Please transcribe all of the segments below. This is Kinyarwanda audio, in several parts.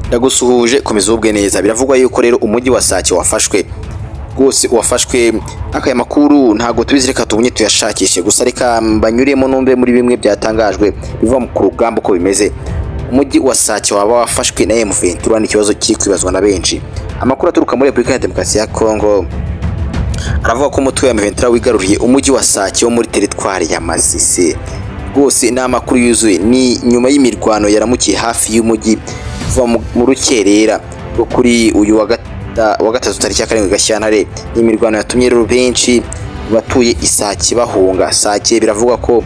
ndagusuhuje komeza ubwe neza biravugwa yuko rero umujyi wa sake wafashwe rwose uwafashwe akaya makuru ntabwo tubizi reka tubunye tuyashakishe gusa reka mbanyuremo numve muri bimwe byatangajwe biva ku rugamba uko bimeze umujyi wa sake waba wafashwe na emu ventura ni ikibazo kiri kwibazwa na benshi amakuru aturuka muri repubulika ya demokarasi ya kongo aravuga ko umutwe wa emu ventura wigaruriye umujyi wa sake wo muri teritwari ya masisi rwose ni amakuru yuzuye ni nyuma y'imirwano yaramukiye hafi y'umujyi kuva mu rukerera rwo kuri uyu wa gatatu tariki ya karindwi gashyantare ni imirwano yatumye rero benshi batuye isake bahunga sake biravugwa ko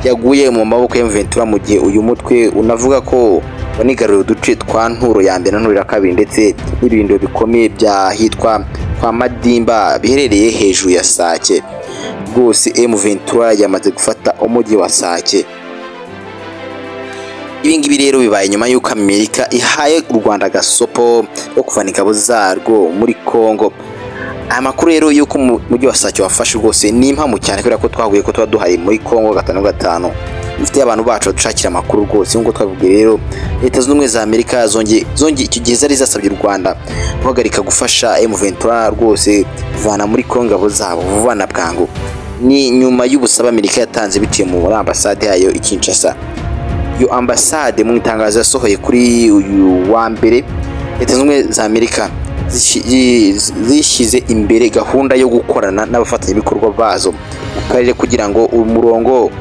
yaguye mu maboko ya Ventura mu gihe uyu mutwe unavuga ko wanigaruriye uduce twa nturo ya mbere na nturo ya kabiri ndetse n'ibirindo bikomeye byahitwa kwa madimba biherereye hejuru ya sake rwose emu ventura yamaze gufata umujyi wa sake ibingibi rero bibaye nyuma y'uko amerika ihaye u rwanda agasopo ko kuvana ingabo zarwo muri congo aya makuru rero y'uko umujyi wa sake wafashe rwose ni impamu cyane kubera ko twahuye ko tuba duhari muri congo gatanu gatanu dufite abantu bacu badushakira amakuru rwose nk'uko twabibwiye rero leta zunze ubumwe za amerika zongeye icyo gihe zari zasabye u rwanda guhagarika gufasha emu ventura rwose kuvana muri congo ingabo zabo vuba na bwangu ni nyuma y'ubusabe amerika yatanze biciye muri ambasade yayo i kinshasa iyo ambasade mu itangazo yasohoye kuri uyu wa mbere leta zunze ubumwe za amerika zishyize imbere gahunda yo gukorana n'abafatanyabikorwa bazo mu karere kugira ngo umurongo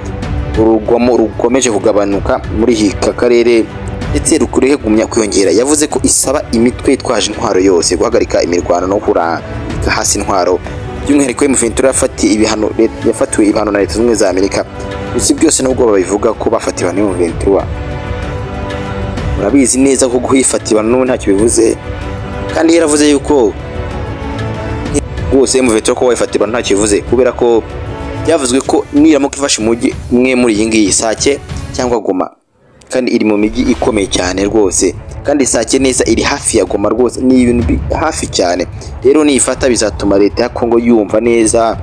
urugwamo rukomeje kugabanuka muri iki karere ndetse rukure gumya kwiyongera yavuze ko isaba imitwe itwaje intwaro yose guhagarika imirwano no kuranga hasi intwaro by'umwihariko Ventura yafatiwe ibihano na leta zunze ubumwe za amerika gusa byose nubwo babivuga ko bafatiwe na Ventura murabizi neza ko guhifatira n'ubu ntacyo bivuze kandi yaravuze yuko rwose Ventura ko wayifatirwa ntacyo bivuze kubera ko byavuzwe ko niramuka ifashe umujyi umwe muri iyi ngiyi sake cyangwa goma kandi iri mu mijyi ikomeye cyane rwose kandi sake neza iri hafi ya goma rwose ni ibintu hafi cyane rero niyifata bizatuma leta ya kongo yumva neza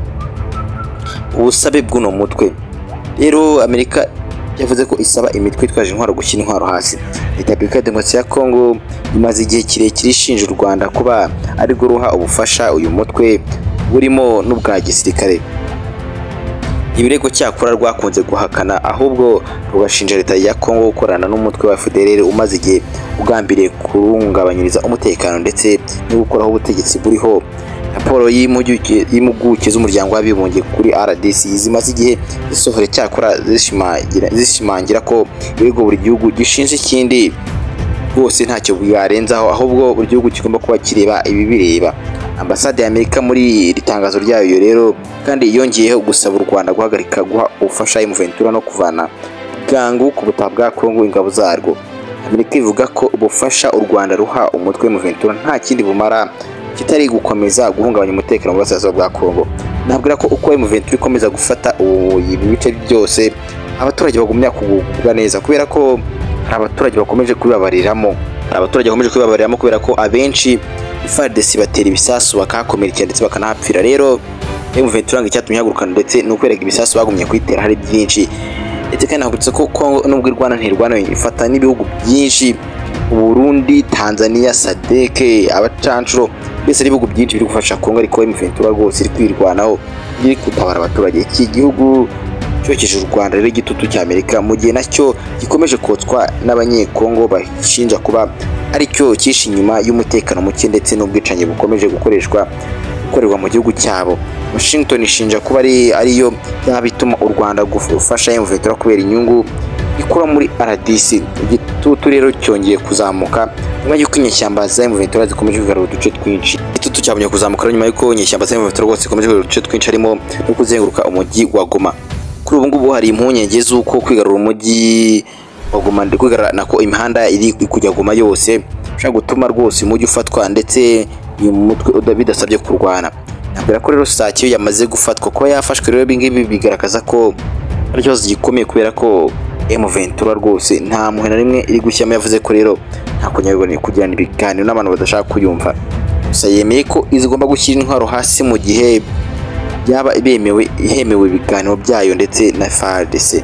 ubusabe bw'uno mutwe rero amerika yavuze ko isaba imitwe itwaje intwaro gushyira intwaro hasi leta ya repubulika ya demokarasi ya kongo imaze igihe kirekire ishinja u rwanda kuba ari ruha ubufasha uyu mutwe burimo n'ubwa gisirikare ibirego cyakora rwakunze guhakana ahubwo rugashinja leta ya kongo gukorana n'umutwe wa fdrr umaze igihe ugambiriye kurungabanyiriza umutekano ndetse no gukuraho ubutegetsi buriho raporo y'impuguke z'umuryango w'abibumbye kuri rdc zimaze igihe zisohora cyakora zishimangira ko ibirego buri gihugu gishinja ikindi rwose ntacyo bwarenzaho ahubwo buri gihugu kigomba kuba kireba ibibireba ambasade ya amerika muri iri tangazo ryayo rero kandi yongeyeho gusaba u rwanda guhagarika guha ubufasha ventura no kuvana bwangu ku butaka bwa kongo ingabo zarwo amerika ivuga ko ubufasha u rwanda ruha umutwe ventura nta kindi bumara kitari gukomeza guhungabanya umutekano mu burasirazuba bwa kongo nabwira ko uko ventura ikomeza gufata ubu bice byose abaturage bagumya kugubwa neza kubera ko hari abaturage bakomeje kubibabariramo hari abaturage bakomeje kubibabariramo kubera ko abenshi fardesi batera ibisasu bakahakomerekera ndetse bakanahapfira rero ventura ngo icyatumye ihagurukana ndetse ni ukwereka ibisasu bagumye kuyitera hari byinshi ndetse kandi nahagurutse ko kongo nubwo irwana ntirwana ifata n'ibihugu byinshi uburundi tanzania sadeke abacanshuro mbese n'ibihugu byinshi biri gufasha kongo ariko ventura rwose iri kwirwanaho iri gutabara abaturage iki gihugu cyokeje u rwanda rero igitutu cy'amerika mu gihe nacyo gikomeje kotswa n'abanyekongo bashinja kuba aricyo cyishe inyuma y'umutekano muke ndetse n'ubwicanyi bukomeje gukoreshwa gukorerwa mu gihugu cyabo washington ishinja kuba ariyo yaba ituma u rwanda gufasha ventura kubera inyungu ikura muri rdc igitutu rero cyongeye kuzamuka nyuma y'uko inyeshyamba za ventura zikomeje kugarura uduce twinshi igitutu cyabonye kuzamuka nyuma y'uko inyeshyamba za ventura rwose zikomeje kugarura uduce twinshi harimo no kuzenguruka umujyi wa goma kuri ubu ngubu hari impungenge z'uko kwigarura umujyi waguma kwigarana ko imihanda iri kujya guma yose ushobora gutuma rwose umujyi ufatwa ndetse uyu mutwe bidasabye kurwana ntabwo ko rero sake yamaze gufatwa kuba yafashwe rero ibingibi bigaragaza ko ari ikibazo gikomeye kubera ko ventura rwose nta muhe na rimwe iri gushyiramo yavuze ko rero nta kunyabiboneye kugirana ibiganiro n'abantu badashaka kuyumva gusa yemeye ko izigomba gushyira intwaro hasi mu gihe yaba bemewe hemewe ibiganiro byayo ndetse na fardc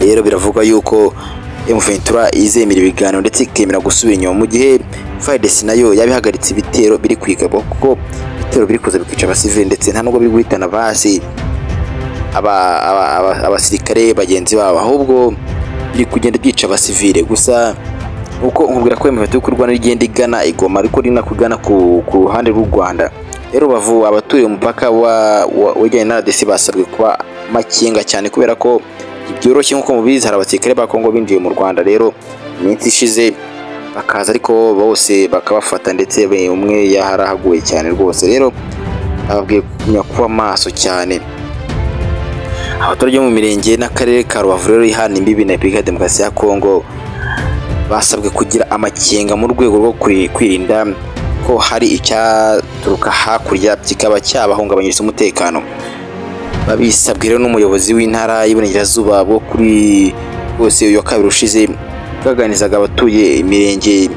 rero biravugwa yuko M Ventura izemera ibiganiro ndetse ikemera gusubira inyuma mu gihe FARDC nayo yabihagaritse ibitero biri kwigabwa kuko ibitero biri kuza bikica abasivili ndetse nta nubwo biri guhitana basi aba- aba- aba- abasirikare bagenzi babo ahubwo biri kugenda byica abasivile gusa uko nkubwira ko imiheto y'uko u Rwanda igenda igana igoma ariko rinakugana ku, ku ruhande rw'u Rwanda rero Rubavu abaturiye umupaka wa wa- wegeranye na RDC basabwe kuba makinga cyane kubera ko byoroshye nk'uko mubizi hari abasirikare ba Kongo binjiye mu Rwanda rero iminsi ishize bakaza ariko bose bakabafata ndetse be- umwe yaharahaguye cyane rwose rero ababwiye kugumya kuba maso cyane abaturage bo mu mirenge n'akarere ka rubavu rero ihana imbibi na repubulika ya demokarasi ya kongo basabwe kugira amakenga mu rwego rwo kuri- kwirinda ko hari icyaturuka hakurya kikaba cyabahungabanyiriza umutekano babisabwe rero n'umuyobozi w'intara y'iburengerazuba bwo kuri bose uyu wa kabiri ushize bwaganizaga abatuye imirenge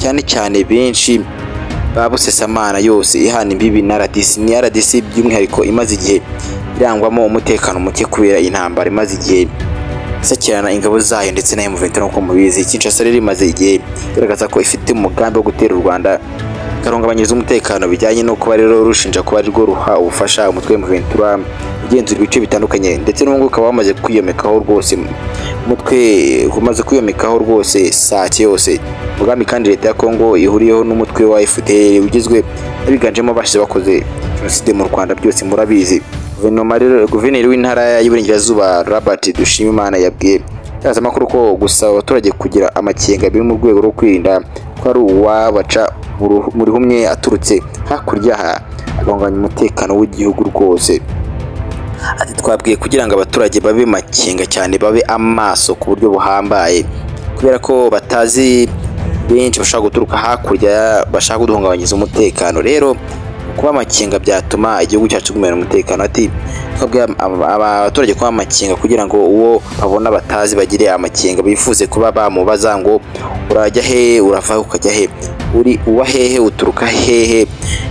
cyane cyane benshi ba busesamana yose ihana imbibi na RDC ni RDC by'umwihariko imaze igihe irangwamo umutekano muke kubera intambara imaze igihe isakirana ingabo zayo ndetse na M23 nk'uko mubizi Kinshasa rero imaze igihe igaragaza ko ifite umugambi wo gutera u Rwanda ikarungabanyiriza umutekano bijyanye no kuba rero rushinja kuba arirwo ruha ubufasha umutwe wa M23 ugenzura ibice bitandukanye ndetse n'ubu ngubu ukaba wamaze kwiyomekaho rwose umutwe umaze kwiyomekaho rwose sake yose umugambi kandi leta ya Kongo ihuriyeho n'umutwe wa FDL ugizwe n'abiganjemo abashize bakoze jenoside mu Rwanda byose murabizi guverinoma rero guverineri w'intara y'iburengerazuba Robert Dushimimana yabwiye itangazamakuru ko gusaba abaturage kugira amakenga biri mu rwego rwo kwirinda ko ari uwabaca uruhu- mu rihumye aturutse hakurya aha agahungabanya umutekano w'igihugu rwose ati twabwiye kugira ngo abaturage babe makenga cyane babe amaso ku buryo buhambaye kubera ko batazi benshi bashaka guturuka hakurya bashaka kuduhungabanyiriza umutekano rero kuba amakenga byatuma igihugu cyacu kumenya umutekano ati twabwiye ab- abaturage kuba amakenga kugira ngo uwo babona batazi bagire amakenga bifuze kuba bamubaza ngo urajya hehe urava he, ukajya he uri uwa hehe uturuka hehe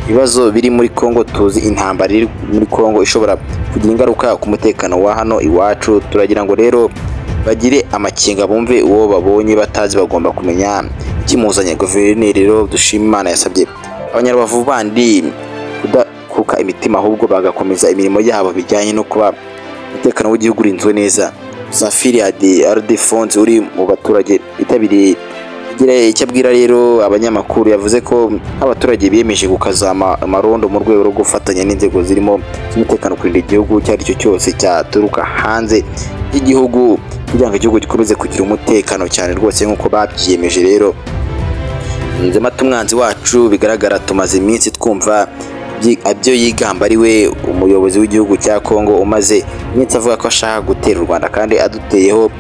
ibibazo biri muri Kongo tuzi intambara iri muri Kongo ishobora kugira ingaruka ku mutekano wa hano iwacu turagira ngo rero bagire amakenga bumve uwo babonye batazi bagomba kumenya ikimuzanye guverineri rero dushima imana yasabye abanyarubavu bandi kudakuka imitima ahubwo bagakomeza imirimo yabo bijyanye no kuba umutekano w'igihugu urinzwe neza Safiri Adi Arde Fonds uri mu baturage bitabiriye igira icyo abwira rero abanyamakuru yavuze ko abaturage biyemeje gukaza ama- amarondo mu rwego rwo gufatanya n'inzego zirimo z'umutekano kurinda igihugu icyo ari cyo cyose cyaturuka hanze y'igihugu kugira ngo igihugu gikomeze kugira umutekano cyane rwose nk'uko babyiyemeje rero nzema tumwanzi wacu bigaragara tumaze iminsi twumva byi- ibyo yigamba ari we umuyobozi w'igihugu cya kongo umaze iminsi avuga ko ashaka gutera u rwanda kandi aduteyeho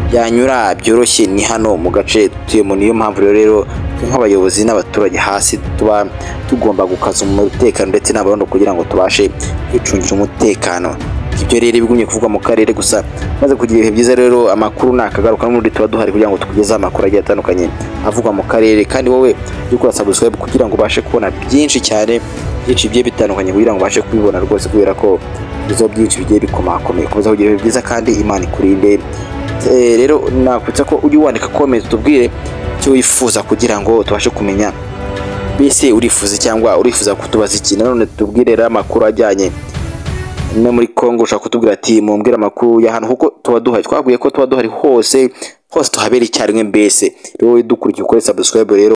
byanyura byoroshye ni hano mu gace dutuyemo niyo mpamvu rero rero twe nk'abayobozi n'abaturage hasi tuba tugomba gukaza umutekano ndetse n'abarondo kugira ngo tubashe kwicungira umutekano ibyo rero bigumye kuvugwa mu karere gusa maze kugira ibihe byiza rero amakuru nakagaruka n'ubundi tuba duhari kugira ngo tukugezeho amakuru agiye atandukanye avugwa mu karere kandi wowe ujye ukora subscribe kugira ngo ubashe kubona byinshi cyane byinshi bigiye bitandukanye kugira ngo ubashe kubibona rwose kubera ko ibizo byinshi bigiye bikomakomeye komeza kugira ibihe byiza kandi imana ikurinde Eh, rero nakwitsa ko ujye wandika comment tubwire icyo wifuza kugira ngo tubashe kumenya mbese urifuza cyangwa urifuza kutubaza iki nanone tubwire rero amakuru ajyanye no muri Kongo ushaka kutubwira ati mumbwire amakuru ya hano kuko tuba duhari twabwiye ko tuba duhari hose hose tuhabera icyarimwe mbese rero dukurikiye ukore subscribe rero